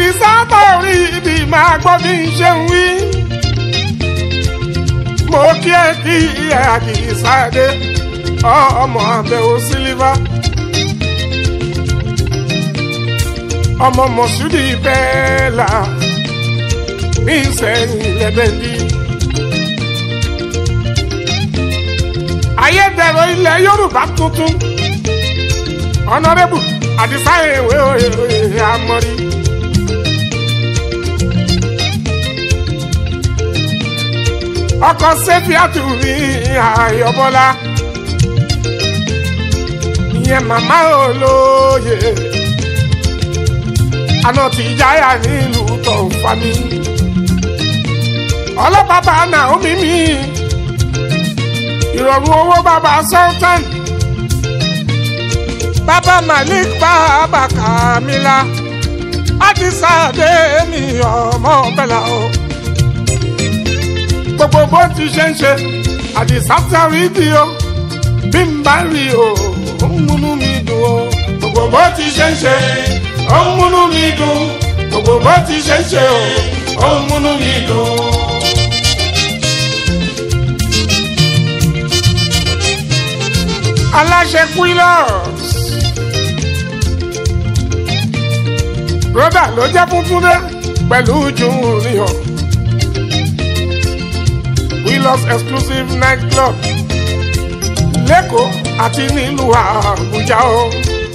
àdìsá torí ibi máa gbọ́ bí n ṣe ń wí. mo kí ẹ kí ẹ àdìsá dé ọmọ àbẹ̀wò sílífà. ọmọ mọ̀súdì bẹ́ẹ̀ là ní ìsẹ̀yìn lẹ́bẹ̀ẹ́dì. ayédèrú ilẹ̀ yorùbá tuntun ọ̀nàrẹ́bù àdìsá ìwé òye àmọ́rí. ọkọ̀ sẹ́fíàtù mi àyọ̀bọ́lá ìyẹn màmá olóye àná tí jáyà nílùú tó ń fa mi. ọlọ́pàá Naomi mi ìrọ̀rùn owó bàbá sultan bàbá malik bàbá kamila àdìsá dé mi ọmọ bẹ́là o. gbogbo bó ti ṣe ń ṣe àdìsá sáré di o bí n bá rí o ó ń múnú mi dùn o. gbogbo bó ti ṣe ń ṣe ó ń múnú mi dùn gbogbo bó ti ṣe ń ṣe o ó ń múnú mi dùn. aláṣẹ quillos broda ló jẹ́ funfun dé pẹ̀lú junior quillos exclusive night club lẹ́kọ̀ọ́ àti nílùú àbújá o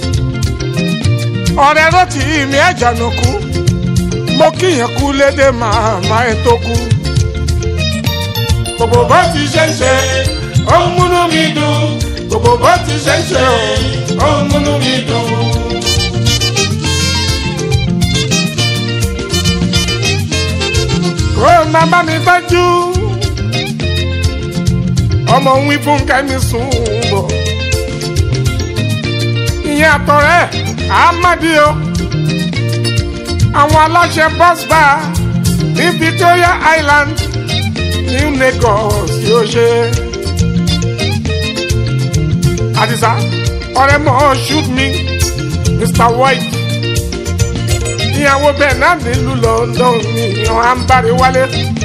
ọ̀rẹ́ rántí mi ẹ̀jànà kú mo kíyàn kú lédè màmá ẹ̀ tó kú. gbogbo bó ti ṣe ń ṣe ó ń múnú mi dùn gbogbo bó ti ṣe ń ṣe ó ń múnú mi dùn. kó o máa bá mi tọ́jú ọmọ ń wí fún kẹ́mi sùn bọ̀ ìyẹn àtọ̀rẹ́ amadio àwọn aláṣẹ bus bar ní Victoria Island New Lagos yóò ṣe. Àdìsá ọ̀rẹ́ mọ̀ shoot me Mr White ìyàwó bẹ́ẹ̀ náà nílùú London ní ìyàn àǹbárí wálé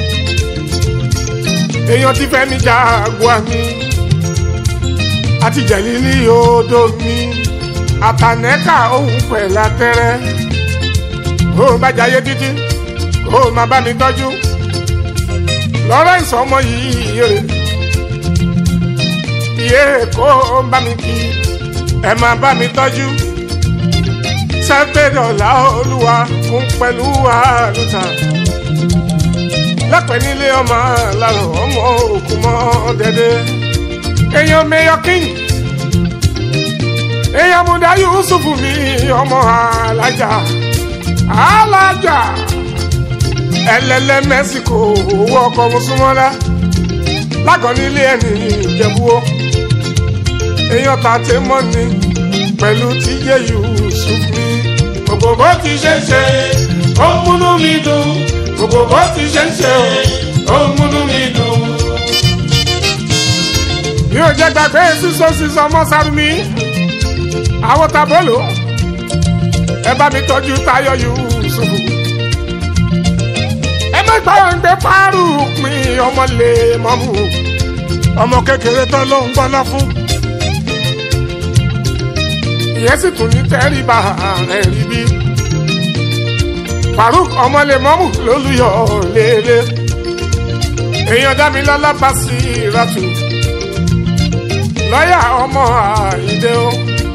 èèyàn ti fẹ́ mi Jaguar mi àti jẹ̀lílì odò mi àtànẹ́kà òun pẹ̀lú atẹ́rẹ́ ó bá jayé títí ó máa bá mi tọ́jú Lawrence ọmọ yìí yèrè iye kó ń bá mi kí ẹ máa bá mi tọ́jú sẹ́gbẹ̀dọ̀là olúwa fún pẹ̀lú àlùtà lẹ́pẹ̀ nílé ọmọ làrọ̀ ọmọ òkú mọ́ dẹ́dẹ́ èèyàn mẹ́yọ king èèyàn múdà Yusuf mi ọmọ alájà alájà ẹlẹ́lẹ́ mẹ́síkò owó ọkọ̀ mùsùlùmọ́lá lágọ̀ọ́ nílé ẹni ìjẹ̀búwó èèyàn tàtẹ́ mọ́ni pẹ̀lú tíjẹ́ Yusuf mi gbogbo bó ti ṣe ń ṣe ó ń múnú mi dùn gbogbo bó ti ṣe ń ṣe ó ń múnú mi dùn. mi ò jẹ́ gbàgbé sísọ sísọ mọ́ sáré mi àwọn tabolo ẹ bá mi tọ́jú Táyọ̀ Yusuf ẹ má gbàgbé fárú pin ọmọ lè mọ́mú ọmọ kékeré tán ló ń gbọ́ná fún ìyẹn sì tún ní tẹ́rìbà ẹ̀rí bí Faruk ọmọ lè mọ́mú lólùyọ̀ lélẹ̀ èèyàn dá mi lọ́lá bá sí ìrọ̀tù lọ́yà ọmọ àìdè o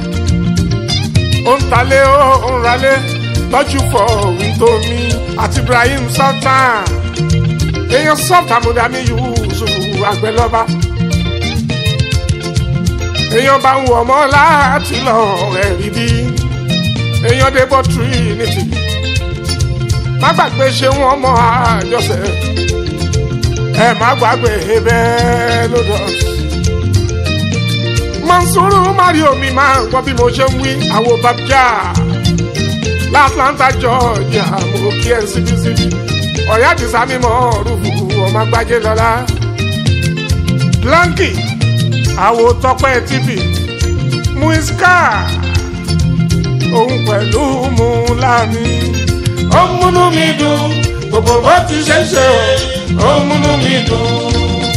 ó ń talé ó ń ralé lọ́jú fọ wíńtómi àti Ibrahim Sultan èèyàn sọ́ọ̀tà mọ̀dàmí Yusuf àgbẹ̀lọ́ba èèyàn bá ń wọ̀ mọ́ láti lọ ẹ̀rí bí èèyàn débọ̀ Trinity má gbàgbé ṣe wọ́n mọ́ àjọṣe ẹ má gbàgbé bẹ́ẹ̀ lọ́dọ̀ Mansuru Mario mi máa ń gbọ́ bí mo ṣe ń wí àwo babjá l'Atlanta Georgia mo kí ẹ síbísíbí ọ̀yá àdìsá mímọ́ rúfù ọmọ agbájé lọ́la Blanky àwo tọpẹ́ tv muiska òun pẹ̀lú múlámi ó ń múnú mi dùn gbogbo bó ti ṣe ṣe ó ń múnú mi dùn.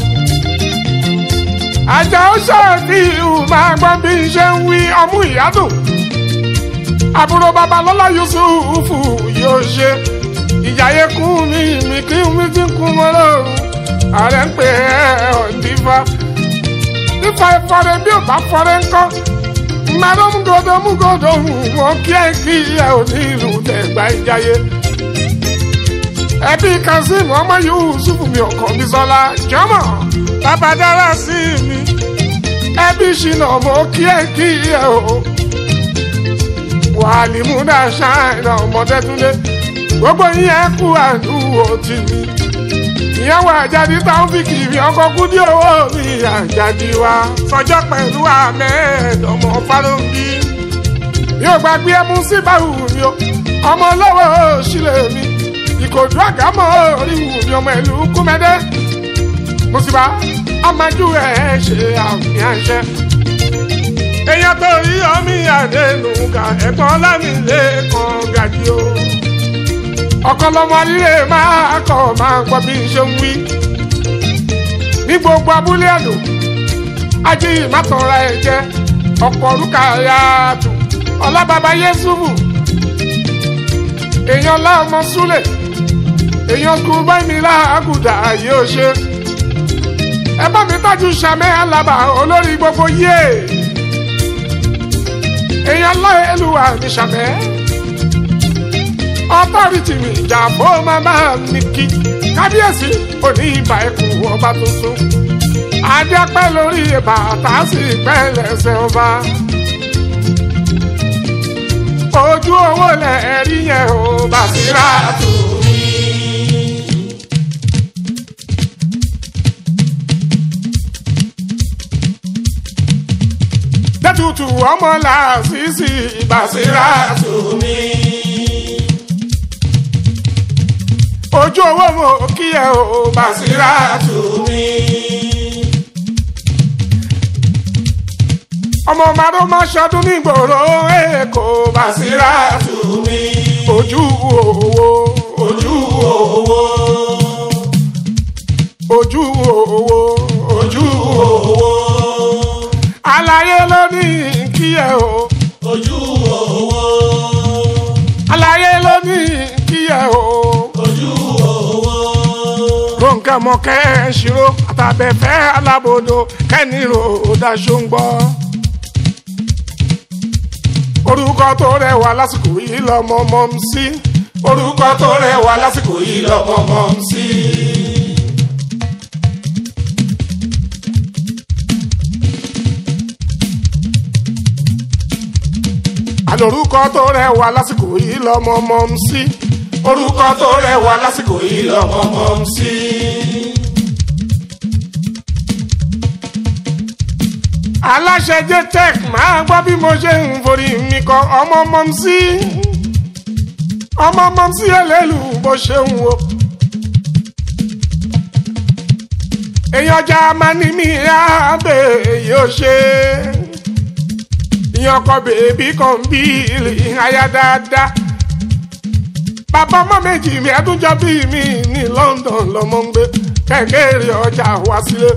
àjà ó ṣàfi ìhù máa gbọ́ bí n ṣe ń wí ọmú ìyádùn àbúrò babalọ́lá yusufu yóò ṣe ìjàyè kún mi mi kí mi ti kún mọ́ lọ́rùn ààrẹ ń pè é ọ̀ndífà nípa ìfọ̀rẹ́ bí ò bá fọ̀rẹ́ ńkọ́ mmadụ mgodo mgodo nwoke nke ihe onílù tẹgbà ìjayé ẹbí kazeem ọmọ yusuf mi ọkọ mi sọlá jọmọ bàbá dára sí mi ẹbí ṣìnà ọmọ kí ẹ kí ẹ o wàlímúdà ṣáìnà ọmọdé túnde gbogbo yín kú àdúgbò tì mí ìyàwó àjàdí táwọn fi kiri ọkọ kúdí owó mi àjàdí wa sọjọ́ pẹ̀lú ahmed ọmọ fálọ́nbí yóò gbàgbé ẹmu sí báwù mi o ọmọ lọ́wọ́ sílẹ̀ mi ìkòdú àgámọ́ orí wù mí ọmọ ìlú kúmẹ́dẹ́ mùsùlùmá amájú ẹ̀ ṣe àmì àṣẹ. èèyàn tó rí ọmí àdénùgà ẹ̀gbọ́n lámìlẹ́kàn gàdí o ọ̀kọ́lọ́mọ líle máa kọ̀ máa gbọ́ bí n ṣe ń wí. ní gbogbo abúlé àdó ajé ìmátọ̀ra ẹ̀ jẹ́ ọ̀pọ̀ orúkà yáàtù ọlábàbá yéṣùbù èèyàn láọmọ súlẹ̀ èèyàn kú báyìí láàgùdà yóò ṣe. ẹ bá mi tájú sàmẹ́ alábà olórí gbogbo yé èèyàn láyélúwà ní sàmẹ́ ọtọ́rìtì mi ìjàmbó màmá mi kí kábíyèsí òní ìbà ẹkùn ọba tuntun adéapẹ́ lórí bàtà sí pẹ́ lẹ́sẹ̀ ọba ojú owó lẹ́ẹ̀rí yẹn ò bá sí rà tù mí. dẹ́tutù ọmọ làásìsì ìbàsírà tù mí. ojú owó mo kí ẹ o Bàsírà tù mí. ọmọ màdó máa ṣọdún nígboro èkó Bàsírà tù mí. ojú owó ojú owó ojú owó ojú owó àlàyé ló ní kí ẹ o. ojú owó àlàyé ló ní kí ẹ o. ojú owó ronke mọkẹ ṣiro àtàbẹfẹ alábòdo kẹnìrò daṣọ ń gbọ. orúkọ tó rẹwà lásìkò yìí lọmọ mọ ń sí. orúkọ tó rẹwà lásìkò yìí lọmọ mọ ń sí. àlòrúkọ tó rẹwà lásìkò yìí lọmọ mọ ń sí. orúkọ tó rẹwà lásìkò yìí lọmọ mọ ń sí. aláṣẹ jtech máa gbọ́ bí mo ṣe ń forí mi kọ ọmọ mọ́ sí ọmọ mọ́ sí ẹlẹ́lù bó ṣe ń wo. èèyàn ọjà máa ní mi àbẹ̀ yóò ṣe ìyàn ọkọ bèbí kan bí ìhàyà dáadáa bàbá ọmọ méjì mi ẹdúnjọ bí mi ní London lọmọ ń gbé kẹ̀kẹ́ ọjà wá sílé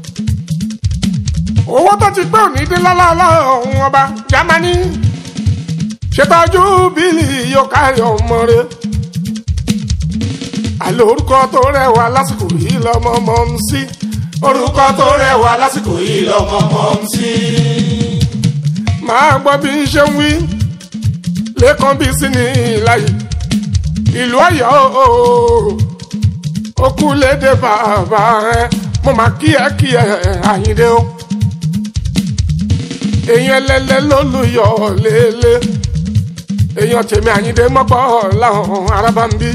owó tó ti pé òní dín lọ́lọ́lọ́ ọ̀hún ọba Jámánì ṣètọ́jú bílì yóò kárí ọmọ rẹ àlọ́ orúkọ tó rẹwà lásìkò yìí lọ́mọ mọ́ ń sí orúkọ tó rẹwà lásìkò yìí lọ́mọ mọ́ ń sí. máa gbọ́ bí n ṣe ń wí lẹ́kàn bí sí ní ìlàyé ìlú Ọ̀yọ́ ó kú lédè bàbá rẹ mo máa kí ẹ kí ẹ Àyìndé o èèyàn ẹlẹ́lẹ́ ló lu yọ lélẹ̀ èèyàn tèmi Àyìndé mọ́pọ̀ láwọn arábá ń bí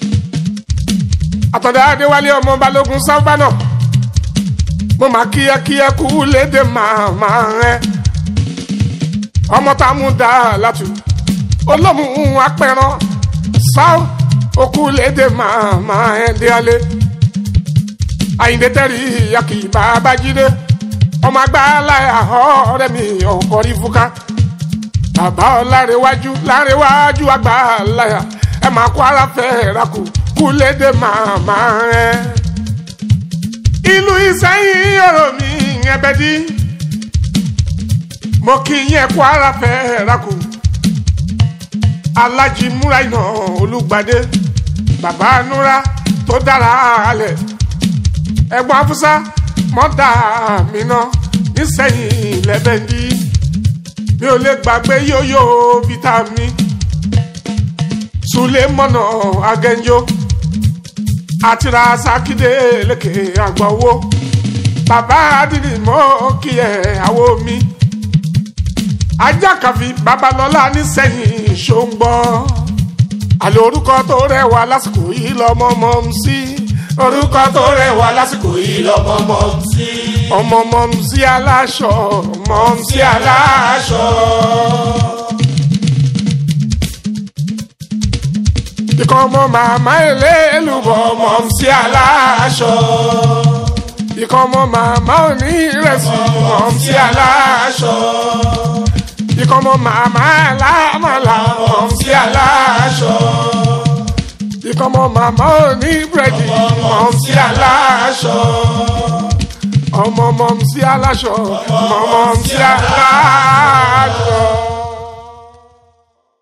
àtọ̀dá Adéwálé ọmọ Balógun sábànà mo máa kí ẹ kí ẹ kú lédè màmá rẹ ọmọ tá a mú dá látù olómù apẹran sáà okú lédè màmá ẹ dé alẹ́ àyìndé tẹ́rì yàkì bàbá jídé ọmọ agbára ọ̀rẹ́ mi ọ̀kọ́ rí fúká bàbá ọ̀làrẹ̀wájú lárẹ̀wájú àgbà láyà ẹ máa kó ara fẹ́ rakù kúlédè màmá rẹ̀. ìlú ìsẹ́yìn ọ̀rọ̀ mi ẹbẹ̀ dí mo kí yẹn kó ara fẹ́ rakù alájí múra iná olùgbàdé bàbá núra tó dára alẹ̀ ẹ̀gbọ́n afúsá mọ́tà mi náà nísẹ̀yìn lẹ́bẹ̀ndí mi ò lè gbàgbé yóyó vitamin sulemọ́nà agẹ́njó àti rasakide lékè àgbọ̀wó bàbá adìrí mọ́ kí ẹ̀ àwọ̀ mi ajákàfi babalọ́lá nísẹ̀yìn ṣóńgbọ́ àlọ́ orúkọ tó rẹwà lásìkò yìí lọ́mọ mọ́ ń sí orúkọ tó rẹwà lásìkò yìí lọ́mọ mọ́ ń sí ọmọ mọ́ ń sí aláṣọ mọ́ ń sí aláṣọ. ikọ̀ ọmọ màmá ẹlẹ́lùbọ̀ mọ́ ń sí aláṣọ. ikọ̀ ọmọ màmá òní ìrẹsì mọ́ ń sí aláṣọ ìkọ́mọ màmá lámàlà mọ̀ sí aláṣọ. ìkọ́mọ màmá òní búrẹ́dì mọ̀ sí aláṣọ. ọmọ mọ̀ sí aláṣọ mọ̀ mọ̀ sí aláṣọ.